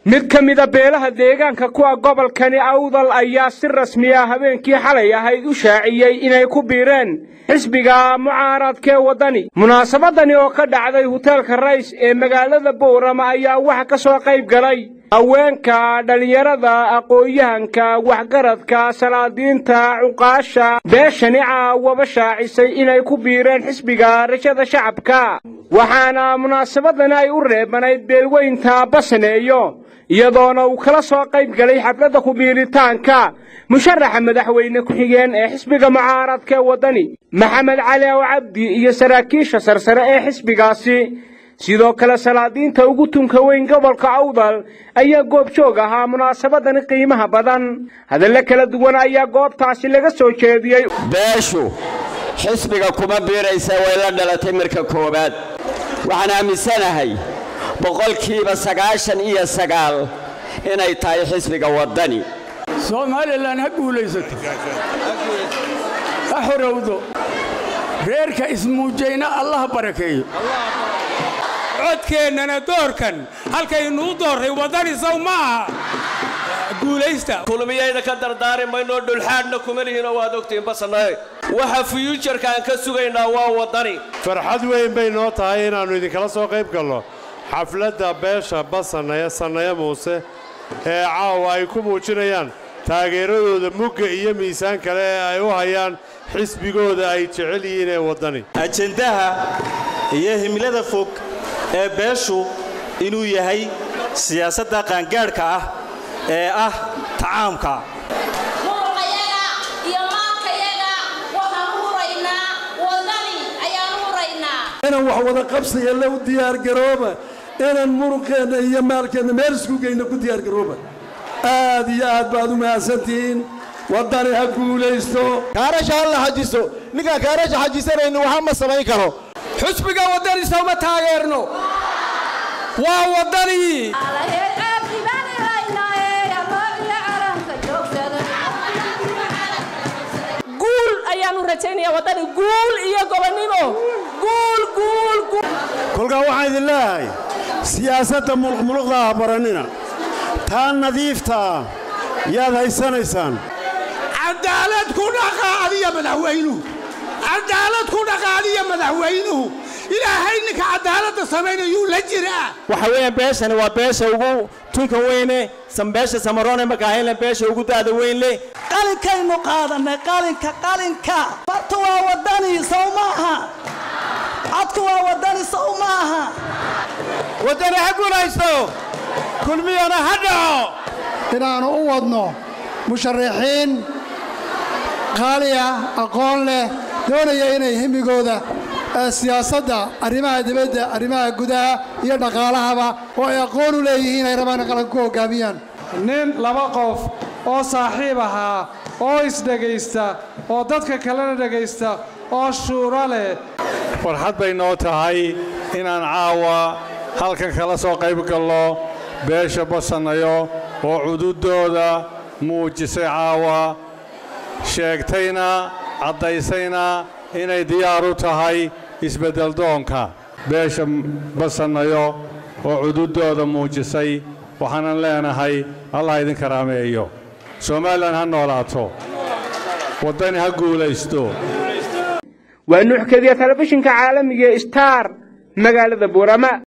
mid ka mida beelaha deegaanka kuwa gobolkani awdal ayaa si rasmiya habeenkii xalay ahayd u shaaciyey inay ku biireen xisbiga mucaaradkee waddani munaasabadani oo ka dhacday huteelka rays ee magaalada boorama ayaa waxa ka soo qayb galay haweenka dhallinyarada aqoon-yahanka waxgaradka salaadiinta cuqaasha beeshani caawaba shaacisay inay ku biireen xisbiga rajada shacabka waxaana munaasabadani ay u reebanayd beelweynta basaneeyo iyadoona uu kala soo qayb galay xafladda kubiiritaanka musharaxa madaxweyne ku-xigeen ee xisbiga mucaaradkee waddani maxamed cali ow cabdi iyo saraakiisha sarsare ee xisbigaasi sidoo kale salaadiinta ugu tunka weyn gobolka awdal ayaa goobjoog ahaa munaasabadani qiimaha badan hadallo kala duwan ayaa goobtaasi laga soo jeediyey beeshu xisbiga kuma biiraysa way la dhalatay marka koowaad waxaan aaminsanahay boqolkiiba sagaashan iyo sagaal inay tahay xisbiga waddani somalilan ha guulaysato ha xorowdo reerka ismuujayna allah barakeeyo codkeennana doorkan halkaynuu doorray waddani saw ma aha guulaysta kulmiyayna ka dardaari maynoo dhulxaadhna kuma lihiinoo waad ogtihiin basanaye waxa fuyuujarka aan ka sugaynaa waa waddani farxad weyn bay noo tahay inaannu idinkala soo qayb galno xafladda beesha basanaya sannaye muuse ee caawa ay ku muujinayaan taageeradooda mugga iyo miisaan kale ee ay u hayaan xisbigooda ay jecel yihiin ee waddani ajendaha iyo himilada fog ee beeshu inuu yahay siyaasadda qaangaadhka ah ee ah tacaamka inaan wax wada qabsiga la u diyaargarooba inaan muruqeenna iyo maalkeenna meel isku geyno ku diyaargarooba aad iyo aad baad u mahadsantihiin waddani ha guulaysto kaarasha ha la xajiso ninkaan kaarasha xajisanayni waxa ma samayn karo xusbiga waddani sawma taageerno waa waddani guul ayaanu rajaynaya waddani guul iyo gobonnimo guul guul guul kolkaa waxaan idin leeyahay siyaasadda muluqmuluqda ha barannina taa nadiiftaa yaad haysanaysaan cadaalad ku dhaqaadiya madaxweynuhu cadaalad ku dhaqaadiya madaxweynuhu ilaahay ninka cadaaladda samaynayuu la jiraa waxa weeyaan beeshani waa beesha ugu tunka weyne beesha samaroone makaahayna beesha ugu daada weyn leh qalinkaynu qaadannay qalinka qalinka bartu waa waddani sow maaha codku waa waddani sow maaha waddani ha guulaysto kulmiyana ha dhaco inaannu u wadno musharaxiin qaali ah aqoon leh doonaya inay himigooda siyaasadda arrimaha dibadda arrimaha gudaha iyo dhaqaalahaba oo ay aqoon u leeyihiin ay rabaan qalan ku hoggaamiyaan nin laba qof oo saaxiib ahaa oo isdhegaysta oo dadka kalena dhegaysta oo shuuro leh farxad bay noo tahay inaan caawa halkan kala soo qayb galno beesha basanayo oo cududooda muujisay caawa sheegtayna caddaysayna inay diyaar u tahay isbeddeldoonka beesha basanayo oo cududooda muujisay waxaanan leenahay allah idin karaameeyo somalilan ha noolaato waddani ha guulaysto waa nuuxkadiya telefishinka caalamiga star magaalada buurama